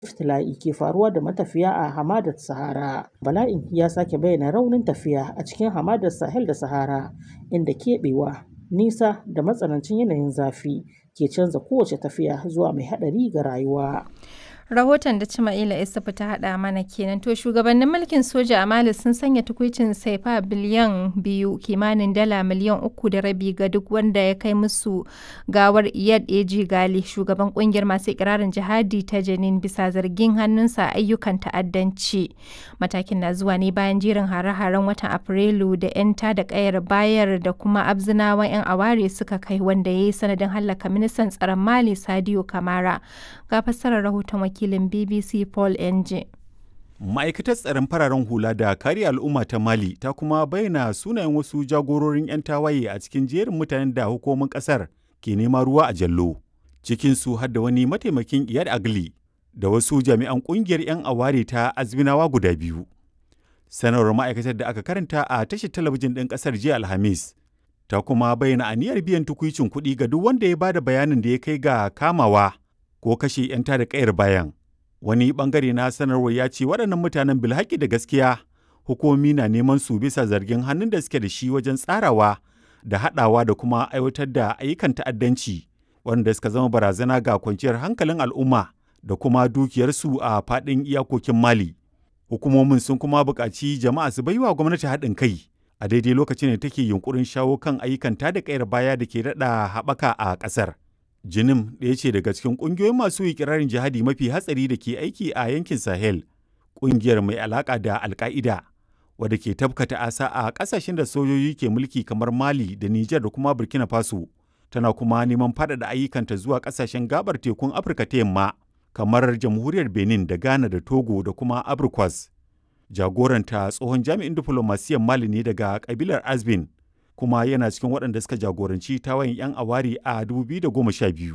iftila'i ke faruwa da matafiya a hamadar Sahara. Bala'in ya sake bayyana raunin tafiya a cikin hamadar Sahel da Sahara, inda keɓewa, nisa da matsanancin yanayin zafi ke canza kowace tafiya zuwa mai haɗari ga rayuwa. rahoton da Cima'ila Isufu ta haɗa mana kenan to shugabannin mulkin soja a Mali sun sanya tukuicin saifa biliyan biyu kimanin dala miliyan uku da rabi ga duk wanda ya kai musu gawar Iyad Eji Gali shugaban kungiyar masu ikirarin jihadi ta Janin bisa zargin hannunsa a ayyukan ta'addanci matakin na zuwa ne bayan jerin hare-haren watan Afrilu da 'yan da kayar bayar da kuma abzinawan 'yan aware suka kai wanda ya yi sanadin hallaka ministan tsaron Mali Sadio Kamara ga fassarar rahoton wakil wakilin BBC Paul Enje. Ma'aikatar tsaron fararen hula da kare al'umma ta Mali ta kuma bayyana sunayen wasu jagororin 'yan tawaye a cikin jerin mutanen da hukumomin kasar ke nema ruwa a jallo. Cikin su har da wani mataimakin Iyad Agli da wasu jami'an kungiyar 'yan aware ta Azminawa guda biyu. Sanarwar ma'aikatar da aka karanta a tashar talabijin ɗin ƙasar jiya Alhamis ta kuma bayyana aniyar biyan tukuicin kuɗi ga duk wanda ya bada bayanin da ya kai ga kamawa ko kashe 'yan tada kayar bayan. Wani bangare na sanarwar ya ce waɗannan mutanen bilhaki da gaskiya hukumomi na neman su bisa zargin hannun da suke da shi wajen tsarawa da haɗawa da kuma aiwatar da ayyukan ta'addanci wanda suka zama barazana ga kwanciyar hankalin al'umma da kuma dukiyarsu a faɗin iyakokin Mali. Hukumomin sun kuma buƙaci jama'a su baiwa gwamnati haɗin kai a daidai lokacin da take yunkurin shawo kan ayyukan tada kayar baya da ke daɗa haɓaka a ƙasar. Jinim ɗaya ce daga cikin ƙungiyoyin masu ikirarin jihadi mafi hatsari da ke aiki a yankin Sahel, ƙungiyar mai alaƙa da Alƙa'ida, wadda ke tabkata asa a ƙasashen da sojoji ke mulki kamar Mali da Nijar da kuma Burkina Faso, tana kuma neman faɗaɗa ayyukanta zuwa ƙasashen gabar tekun Afirka ta yamma, kamar Jamhuriyar Benin da Ghana da Togo da kuma Abrikwas. Jagoranta tsohon jami'in diflomasiyyar Mali ne daga ƙabilar Azbin, kuma yana cikin waɗanda suka jagoranci tawayin 'yan awari a 2012.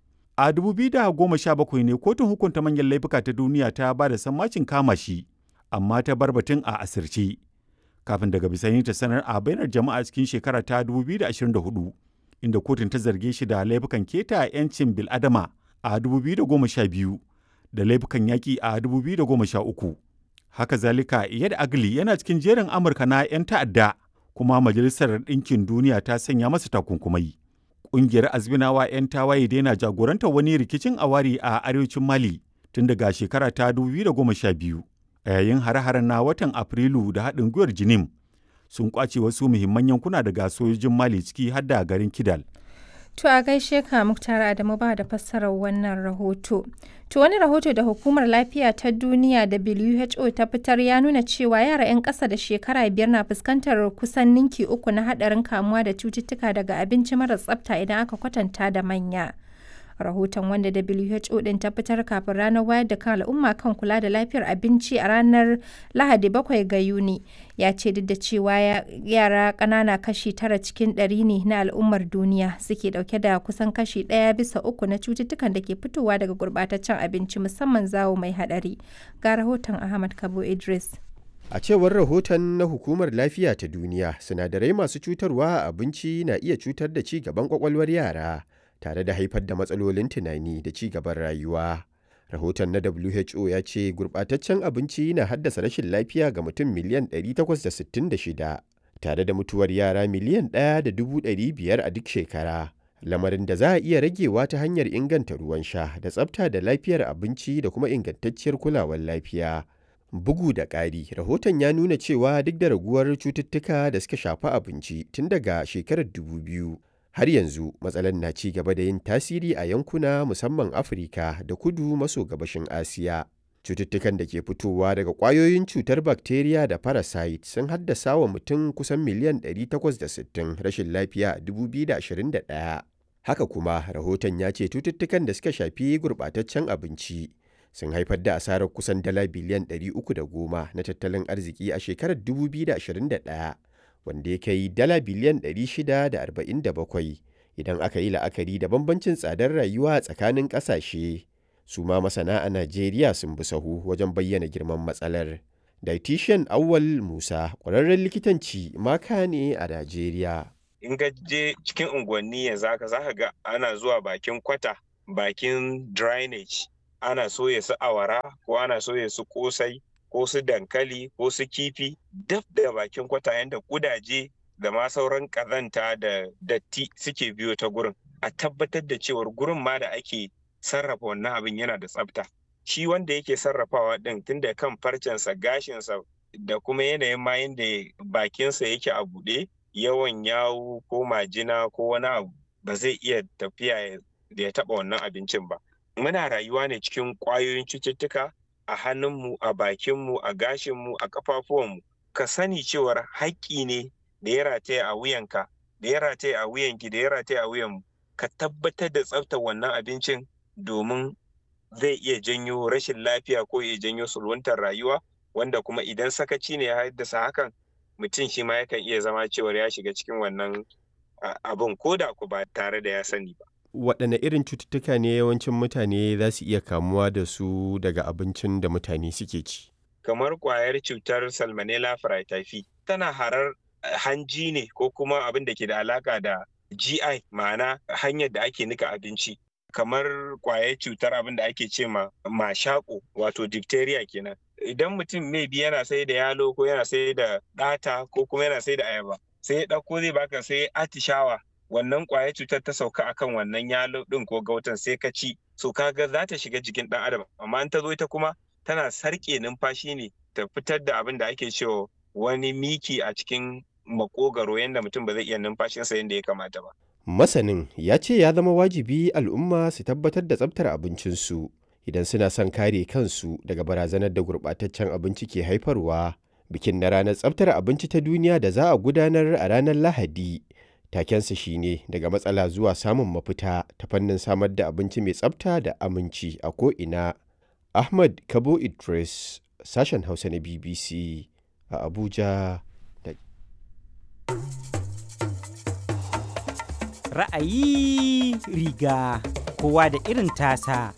A 2017 ne kotun hukunta manyan laifuka ta duniya ta ba da sammacin kama shi, amma ta bar batun a asirce. Kafin daga bisani ta sanar a bainar jama'a cikin shekara ta 2024, inda kotun ta zarge shi da laifukan keta 'yancin bil'adama a 2012 da laifukan yaƙi a 2013. Haka zalika, Iyad Agli yana cikin jerin Amurka na 'yan ta'adda kuma Majalisar Ɗinkin Duniya ta sanya masa takunkumai. Ƙungiyar Azminawa 'yan tawaye daina jagorantar wani rikicin awari a arewacin Mali tun daga shekara ta 2012 a yayin hare-haren na watan Afrilu da haɗin gwiwar Jinim sun kwace wasu muhimman yankuna daga sojojin Mali ciki har da garin Kidal. To a gaishe ka Muktar Adamu ba da fassarar wannan rahoto. To wani rahoto da Hukumar Lafiya ta Duniya WHO ta fitar ya nuna cewa yara 'yan ƙasa da shekara biyar na fuskantar kusan ninki uku na haɗarin kamuwa da cututtuka daga abinci mara tsafta idan aka kwatanta da manya. Rahoton wanda WHO ɗin ta fitar kafin ranar wayar da kan al'umma kan kula da lafiyar abinci a ranar Lahadi bakwai ga Yuni ya ce duk da cewa yara ƙanana kashi tara cikin ɗari ne na al'ummar duniya suke ɗauke da kusan kashi ɗaya bisa uku na cututtukan da ke fitowa daga gurɓataccen abinci musamman zawo mai haɗari. Ga rahoton Ahmad Kabo Idris. A cewar rahoton na Hukumar Lafiya ta Duniya, sinadarai masu cutarwa a abinci na iya cutar da ci gaban kwakwalwar yara. tare da haifar da matsalolin tunani da ci gaban rayuwa. Rahoton na WHO ya ce gurɓataccen abinci na haddasa rashin lafiya ga mutum miliyan 866 tare da mutuwar yara miliyan 1.500 a duk shekara. Lamarin da za a iya ragewa ta hanyar inganta ruwan sha da tsafta da lafiyar abinci da kuma ingantacciyar kulawar lafiya. Bugu da ƙari, rahoton ya nuna cewa duk da raguwar cututtuka da suka shafi abinci tun daga shekarar 2000. har yanzu matsalar na ci gaba da yin tasiri a yankuna musamman afirka da kudu maso gabashin asiya cututtukan da ke fitowa daga ƙwayoyin cutar bakteriya da parasite sun haddasa wa mutum kusan miliyan 860 rashin lafiya a 2021 haka kuma rahoton ya ce cututtukan da suka shafi gurɓataccen abinci sun haifar da asarar kusan dala biliyan 310 na tattalin arziki a shekarar 2021 wanda ya kai dala biliyan 647 idan aka yi la'akari da bambancin tsadar rayuwa tsakanin ƙasashe. Su ma masana a Najeriya sun bi sahu wajen bayyana girman matsalar. Dietitian Awwal Musa ƙwararren likitanci maka ne a Najeriya. In ka je cikin unguwanni yanzu haka za ka ga ana zuwa bakin kwata, bakin drainage ana soya su awara ko ana soya su kosai ko su dankali ko su kifi daf da bakin kwata yadda kudaje da ma sauran kazanta da datti suke biyo ta gurin a tabbatar da cewar gurin ma da ake sarrafa wannan abin yana da tsafta shi wanda yake sarrafawa din tunda kan farcensa gashinsa da kuma yanayin ma yadda bakinsa yake a buɗe yawan yawu ko majina ko wani abu ba zai iya tafiya da ya taɓa wannan abincin ba muna rayuwa ne cikin ƙwayoyin cututtuka a hannunmu a bakinmu a gashinmu a ƙafafuwanmu ka sani cewar haƙƙi ne da ya rataya a wuyanka da ya rataya a wuyanki da ya rataya a wuyanmu ka tabbatar da tsaftar wannan abincin domin zai iya janyo rashin lafiya ko ya janyo sulwantar rayuwa wanda kuma idan sakaci ne ya haddasa hakan mutum shi ma yakan iya zama cewar ya shiga cikin wannan abin ko da ku ba tare da ya sani ba. waɗanne irin cututtuka ne yawancin mutane za su iya kamuwa da su daga abincin da mutane suke ci kamar ƙwayar cutar salmonella fraityphi tana harar hanji ne ko kuma abin da ke da alaka da GI ma'ana hanyar da ake nika abinci kamar ƙwayar cutar abin da ake ce ma mashako wato diphtheria kenan idan mutum maybe yana sai da yalo ko yana sai da ɗata ko kuma yana sai da ayaba sai ya ɗauko zai baka sai atishawa wannan ƙwayar cutar ta sauka akan wannan yalo ɗin ko gautan sai ka ci so kaga za ta shiga jikin ɗan adam amma in ta zo ita kuma tana sarƙe numfashi ne ta fitar da abin da ake cewa wani miki a cikin makogaro yadda mutum ba zai iya numfashinsa yadda ya kamata ba. Masanin ya ce ya zama wajibi al'umma su tabbatar da tsabtar abincinsu idan suna son kare kansu daga barazanar da gurɓataccen abinci ke haifarwa. Bikin na ranar tsabtar abinci ta duniya da za a gudanar a ranar Lahadi. Takensa shine daga matsala zuwa samun mafita ta fannin samar da abinci mai tsabta da aminci a ko'ina. Ahmad Kabo Idris, sashen Hausa na BBC a Abuja. Ra'ayi riga kowa da irin tasa.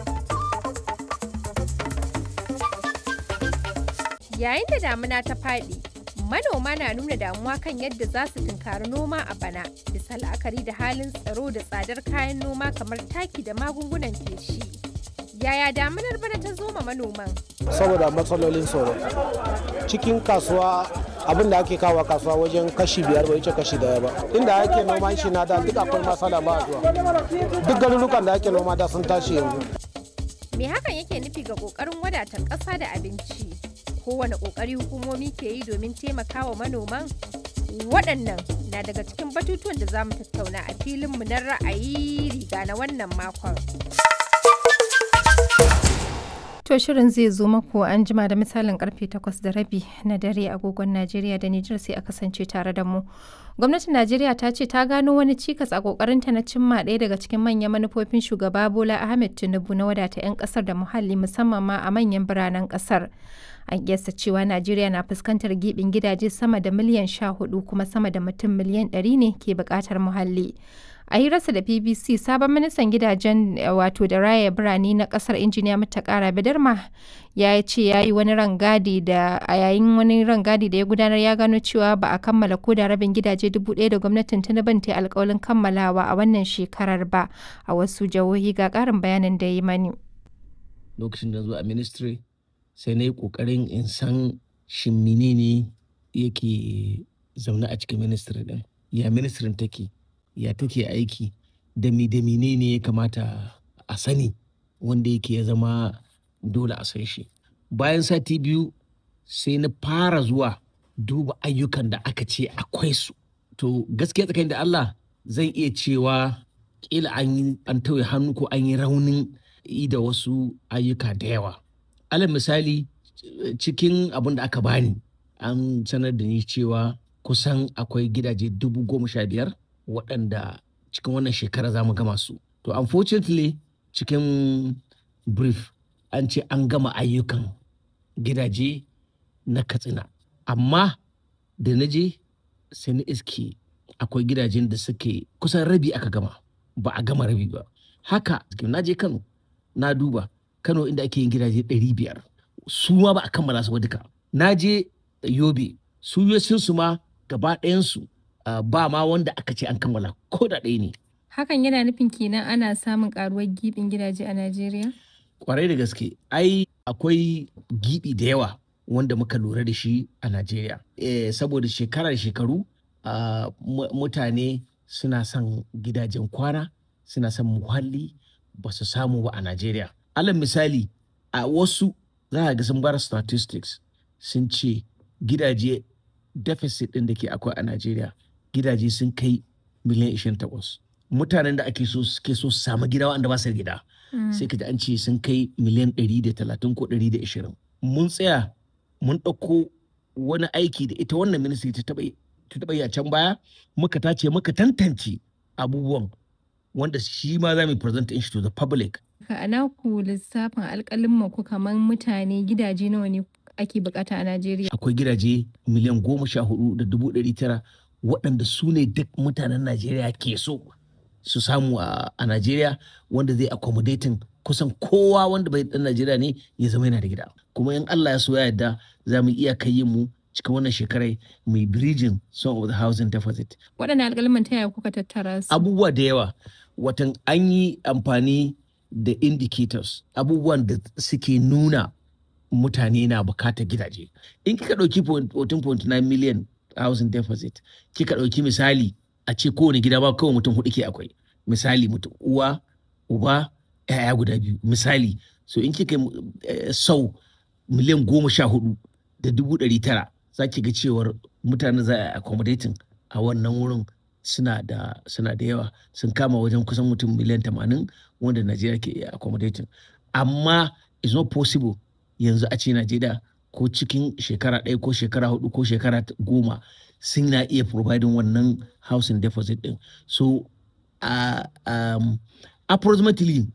Yayin da damuna ta faɗi, manoma na nuna damuwa kan yadda za su tunkari noma a bana, bisa la'akari da halin tsaro da tsadar kayan noma kamar taki da magungunan feshi. Yaya damunar bana ta zo ma manoman? Saboda matsalolin tsaro. Cikin kasuwa abin da ake kawo kasuwa wajen kashi biyar bai wuce kashi daya ba inda ake noman shi na da duk akwai masala ba zuwa duk garurukan da ake noma da sun tashi yanzu Me hakan yake nufi ga kokarin wadatar ƙasa da abinci? Kowane kokari hukumomi ke yi domin taimakawa manoman? Waɗannan na daga cikin batutuwan da za mu tattauna a filinmu na ra'ayi riga na wannan makon. To shirin zai zo mako an jima da misalin karfe 8 da rabi na dare agogon Najeriya da Nijar sai a kasance tare da mu. Gwamnatin Najeriya ta ce ta gano wani cikas a kokarinta na cimma ɗaya daga cikin manyan manufofin shugaba Bola Ahmed Tinubu na wadata 'yan kasar da muhalli musamman ma a manyan biranen kasar. An kiyasta cewa Najeriya na fuskantar gibin gidaje sama da miliyan 14 kuma sama da mutum miliyan 100 ne ke buƙatar muhalli. a hirarsa da bbc sabon ministan gidajen wato da raya birane na kasar injiniya matakara bidarma ya ce ya yi wani rangadi da a yayin wani rangadi da ya gudanar ya gano cewa ba a kammala ko da rabin gidaje dubu ɗaya da gwamnatin tinubu ta alkawalin kammalawa a wannan shekarar ba a wasu jihohi ga ƙarin bayanin da ya yi mani lokacin da zuwa ministry sai na yi ƙoƙarin in san shin menene yake zaune a cikin ministry din ya ministry take ya take aiki da mi da ne ya kamata a sani wanda yake ya zama dole a san shi bayan sati biyu sai na fara zuwa duba ayyukan da aka ce akwai su to gaskiya tsakanin da Allah zan iya cewa kila an yi an tauye hannu ko an yi raunin yi da wasu ayyuka da yawa alal misali cikin abin da aka bani an sanar da ni cewa kusan akwai gidaje dubu goma sha biyar waɗanda cikin wannan shekara za mu gama su. To unfortunately cikin brief an ce an gama ayyukan gidaje na katsina. Amma da na je sai na iske akwai gidajen da suke kusan rabi aka gama ba a gama rabi ba. Haka na je Kano na duba Kano inda ake yin gidaje ɗari biyar su ma ba a kammala su ba duka. Na je Yobe su su ma gaba ɗayansu Uh, ba ma wanda aka ce an kammala ko da ɗaya ne. Hakan yana nufin kenan ana samun karuwar gibin gidaje a Najeriya? kwarai da gaske ai akwai gibi da yawa wanda muka lura da shi a najeriya eh, saboda shekarar shekaru uh, mutane suna son gidajen kwana suna son muhalli ba su samu ba a najeriya alal misali a wasu za a ga sun bar statistics sun ce gidaje deficit ɗin da ke akwai a najeriya gidaje sun kai miliyan 28 mutanen da ake so suke so su samu gida wanda ba su gida sai ka ji an ce sun kai miliyan 130 ko 120 mun tsaya mun ɗauko wani aiki da ita wannan ministry ta taɓa yi a can baya muka tace muka tantance abubuwan wanda shi ma za mu present shi to the public a naku lissafin alƙalin ku kamar mutane gidaje nawa ne ake bukata a Najeriya akwai gidaje miliyan goma sha hudu da dubu ɗari tara waɗanda su ne duk mutanen Najeriya ke so su samu a Najeriya wanda zai accommodating kusan kowa wanda bai dan Najeriya ne ya zama yana da gida kuma in Allah ya so ya yarda za mu iya kai mu cikin wannan shekarai mai bridging some of the housing deficit waɗannan alƙalman ta yaya kuka tattara su abubuwa da yawa watan an yi amfani da indicators abubuwan da suke nuna mutane na bukatar gidaje in kika ɗauki 14.9 million housing deficit kika ɗauki misali a ce kowane gida ba kawai mutum hudu ke akwai misali mutum uwa uba yaya guda biyu misali so in kika sau miliyan goma sha hudu da dubu ɗari tara za ki ga cewar mutane za a accommodating a wannan wurin suna da suna da yawa sun kama wajen kusan mutum miliyan tamanin wanda najeriya ke iya accommodating amma it's not possible yanzu a ce najeriya ko cikin shekara ɗaya ko shekara hudu ko shekara goma sun na iya providing wannan housing deposit din so uh, um, approximately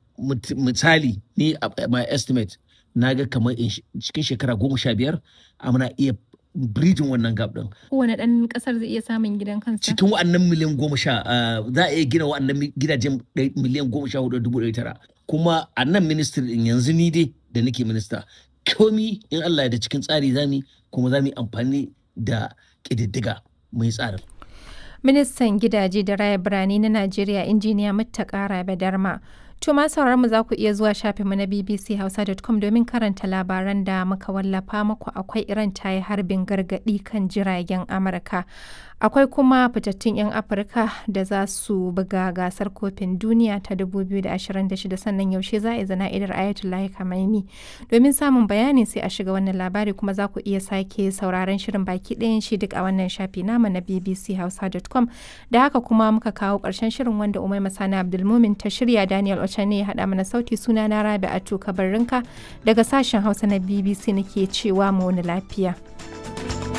misali ni uh, my estimate na ga kamar cikin shekara goma sha biyar muna iya bridging wannan gap din. Kowane ɗan ƙasar zai iya samun gidan kansa? Cikin wa'annan miliyan goma sha za a iya gina wa'annan gidajen miliyan goma sha hudu dubu ɗari tara. Kuma a nan ministry din yanzu ni dai da nake minista komi in Allah da cikin tsari zami kuma za mu yi amfani da ƙididdiga mai tsarin. Ministan gidaje da raya birane na Najeriya injiniya Muttaka Rabe Darma. To ma mu za ku iya zuwa shafinmu na bbchausa.com domin karanta labaran da muka wallafa muku akwai Iran ta yi harbin gargaɗi kan jiragen Amurka. Akwai kuma fitattun 'yan Afirka da za su buga gasar kofin duniya ta 2026 sannan yaushe za a yi zana'idar Ayatollah Khamenei. Domin samun bayani sai a shiga wannan labari kuma za ku iya sake sauraron shirin baki ɗayan shi duk a wannan shafi nama na bbchausa.com. Da haka kuma muka kawo ƙarshen shirin wanda Umai Masani Abdulmumin ta shirya Daniel Ocha ne ya haɗa mana sauti suna na Rabi Atu Kabarrinka daga sashen Hausa na BBC nake cewa mu wani lafiya.